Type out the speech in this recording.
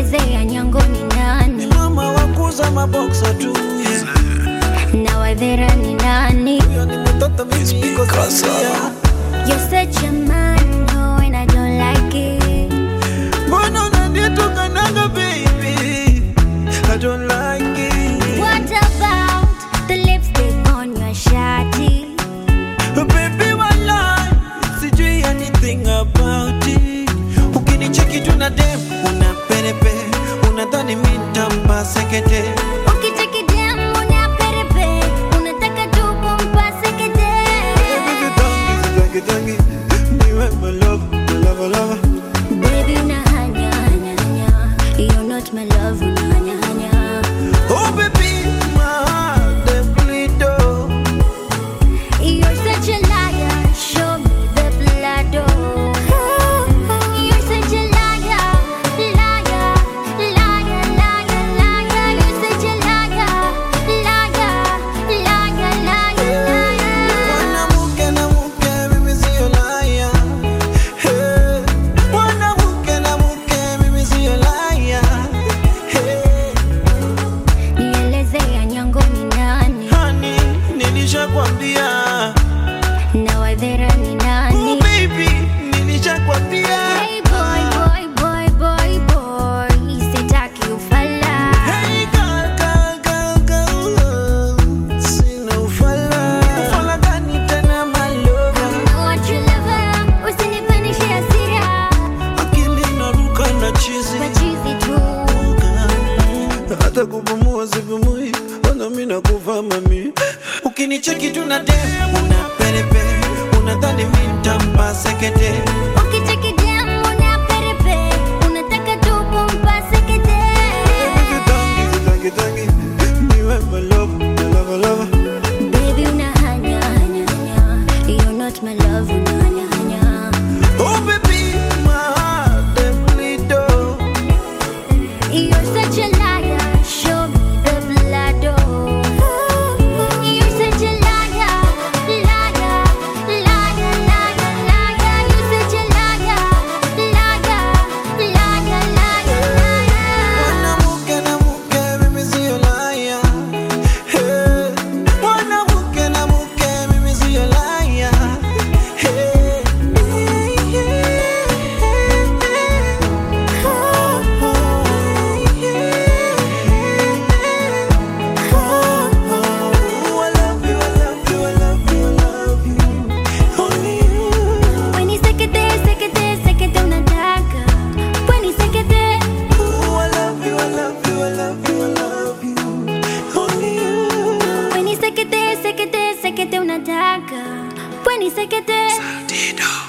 Nielezea nyango ni nani mama wakuza maboksa tu yeah. na wadhera ni nani? Huyo ni mtoto mimi niko Zambia. You're such a man, no, and I don't like it. Mbona unanitukanaga baby I don't like it What about the lipstick on your shawty? Baby walai sijui anything about it Ukinicheki tu na dem una perepe unadhani mi ntampa sekete Ukitaki dem una perepe, unataka tu kumpase kete. Tangi, tangi, niwe my love, my love, love. Baby una hanya hanya hanya, you're not my love una hanya hanya. Oh baby, my heart dem bleed oh. You're such a liar, show me the blood oh. You're such a liar, liar, liar, liar, liar. You're such a liar, liar, liar, liar, liar. Mwanamke na mke mimi sio liar. Hey. Mwanamke na mke mimi sio liar. Hey. Nielezea nyango ni nani Honey, nilishakwambia. na wadhera ni Oh nani? baby, nilishakwambia. Hey boy, boy, boy, boy, boy, sitaki ufala. Hey girl, girl, girl, girl. Sina ufala. Ufala gani tena my lover? I want your lover, usinipandishe hasira, Akili inaruka na chizi. machizi tu. hata kupumua sipumui, ona mi nakufa mami. Ukinicheki tu na dem una perepe, unadhani mi ntampa sekete. Ukitaki dem una perepe, unataka tu kumpase kete. Tangi, tangi, tangi, niwe my love, my love, love. Baby una hanya hanya hanya, you're not my love una hanya hanya. Oh baby, my heart dem bleed oh. You're such a liar, show me the blood oh. You're such a liar, liar, liar, liar, liar. You're such a liar, liar, liar, liar, liar. Mwanamke na mke mimi sio liar. Hey. Mwanamke na mke mimi sio liar. Hey. Oh, I love you, I love you, I love you, I love you. Only you. When you sekete, sekete, sekete unataka. When you sekete, Oh, I love you, I love you, I love you, I love you. Only you. when you sekete, sekete, sekete unataka. When you sekete. Dido.